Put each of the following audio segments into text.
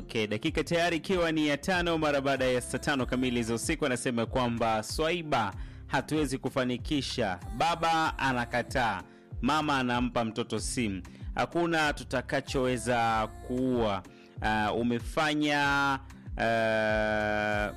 Okay, dakika tayari ikiwa ni ya tano mara baada ya saa tano kamili za usiku, anasema kwamba Swaiba, hatuwezi kufanikisha. Baba anakataa, mama anampa mtoto simu, hakuna tutakachoweza kuua. Uh, umefanya uh,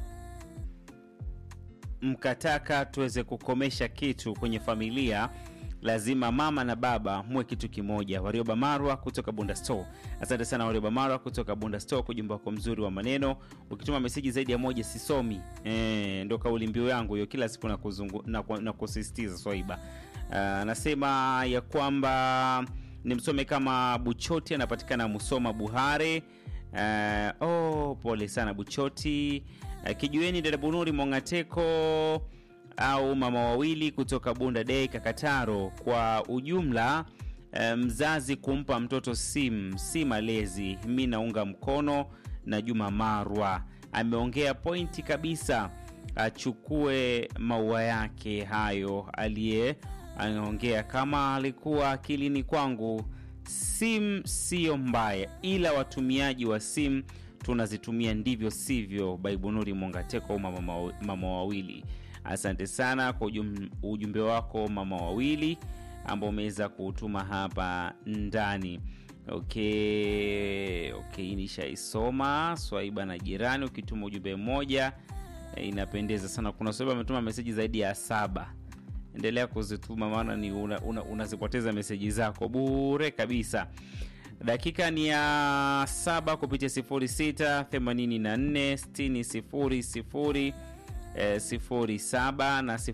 mkataka tuweze kukomesha kitu kwenye familia lazima mama na baba muwe kitu kimoja. Warioba Marwa kutoka Bunda Store, asante sana Warioba Marwa kutoka Bunda Store kwa ujumbe wako mzuri wa maneno. Ukituma meseji zaidi ya moja sisomi. E, ndo kauli mbiu yangu hiyo kila siku na, kuzungu, na, na kusisitiza Swaiba. Anasema ya kwamba nimsome kama Buchoti, anapatikana Musoma Buhare. Uh, oh, pole sana Buchoti. Uh, kijueni dada Bunuri Mongateko au mama wawili kutoka Bunda Day Kakataro. Kwa ujumla, mzazi kumpa mtoto simu si malezi. Mi naunga mkono na Juma Marwa ameongea pointi kabisa, achukue maua yake hayo. Aliye anaongea kama alikuwa akilini kwangu, simu siyo mbaya, ila watumiaji wa simu tunazitumia ndivyo sivyo. Baibunuri Mongateko mama, mama wawili Asante sana kwa ujum, ujumbe wako mama wawili ambao umeweza kuutuma hapa ndani. Okay, okay, nishaisoma Swaiba na jirani. Ukituma ujumbe mmoja inapendeza sana. Kuna Swaiba ametuma meseji zaidi ya saba. Endelea kuzituma, maana ni unazipoteza una, una meseji zako bure kabisa. Dakika ni ya saba kupitia 06 84 60 00 07 na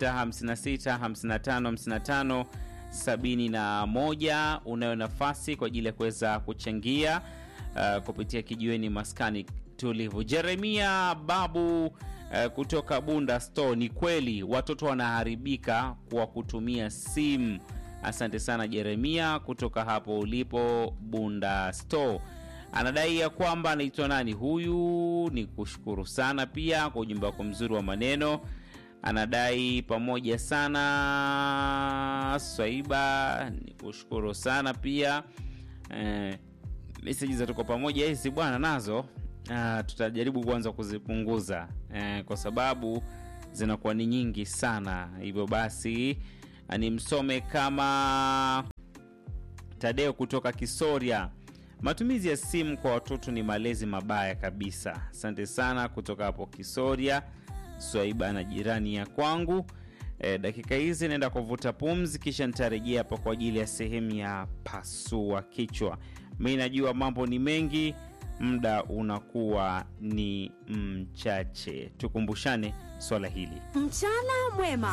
0656555571. Unayo nafasi kwa ajili ya kuweza kuchangia uh, kupitia kijiweni maskani tulivu. Jeremia Babu uh, kutoka Bunda Store, ni kweli watoto wanaharibika kwa kutumia simu. Asante sana Jeremia kutoka hapo ulipo Bunda Store anadai ya kwamba anaitwa nani huyu. Ni kushukuru sana pia kwa ujumbe wako mzuri wa maneno. Anadai pamoja sana Swaiba, ni kushukuru sana pia eh, meseji za tuko pamoja hizi bwana, nazo ah, tutajaribu kuanza kuzipunguza eh, kwa sababu zinakuwa ni nyingi sana. Hivyo basi ni msome kama Tadeo kutoka Kisoria. Matumizi ya simu kwa watoto ni malezi mabaya kabisa. Asante sana kutoka hapo Kisoria, Swaiba na jirani ya kwangu. E, dakika hizi naenda kuvuta pumzi, kisha nitarejea hapa kwa ajili ya sehemu ya pasua kichwa. Mi najua mambo ni mengi, muda unakuwa ni mchache. Tukumbushane swala hili. Mchana mwema.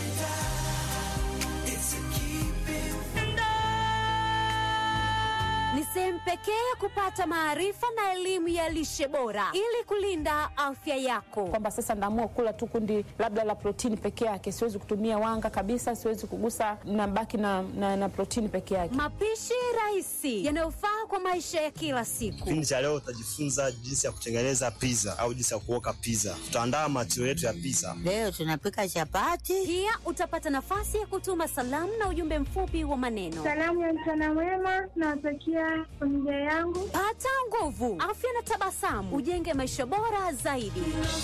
Ni sehemu pekee ya kupata maarifa na elimu ya lishe bora ili kulinda afya yako. kwamba sasa naamua kula tu kundi labda la protini peke yake, siwezi kutumia wanga kabisa, siwezi kugusa, nabaki na, na, na protini peke yake. Mapishi rahisi yanayofaa kwa maisha ya kila siku. Kipindi cha leo utajifunza jinsi ya kutengeneza pizza au jinsi ya kuoka pizza. Tutaandaa matio yetu ya pizza. Leo tunapika chapati. Pia utapata nafasi ya kutuma salamu na ujumbe mfupi wa maneno. Salamu ya mchana mwema nawatakia familia yangu. Pata nguvu, afya na tabasamu, ujenge maisha bora zaidi.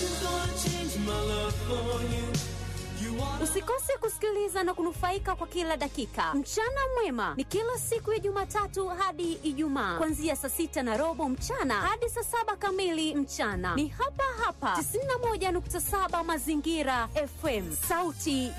Usikose kusikiliza na kunufaika kwa kila dakika. Mchana mwema ni kila siku ya Jumatatu hadi Ijumaa, kuanzia saa sita na robo mchana hadi saa saba kamili mchana. Ni hapa hapa 91.7 Mazingira FM, sauti